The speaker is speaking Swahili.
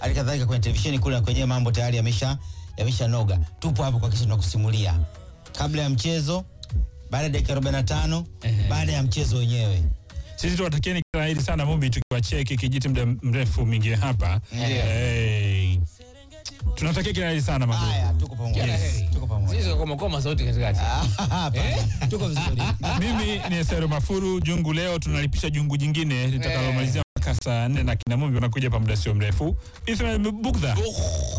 hali kadhalika kwenye televisheni kule na kwenye mambo tayari yamesha yamesha noga. Tupo hapo kwa kisha tunakusimulia kabla ya mchezo, baada ya dakika 45, baada ya mchezo wenyewe. Sisi tuwatakieni kila la heri sana Mumbi, tukiwacheki kijiti muda mrefu mingi hapa hey. Tunatakia kila la heri sana Maguru. Haya, tuko pamoja. Kila heri. Tuko pamoja. Sisi koma koma sauti katikati. Hapana, tuko vizuri. Mimi ni Esero Mafuru Jungu. Leo tunalipisha jungu jingine litakalomalizia mpaka saa nne na kina Mumbi wanakuja pa muda sio mrefu. Ismail Bugdha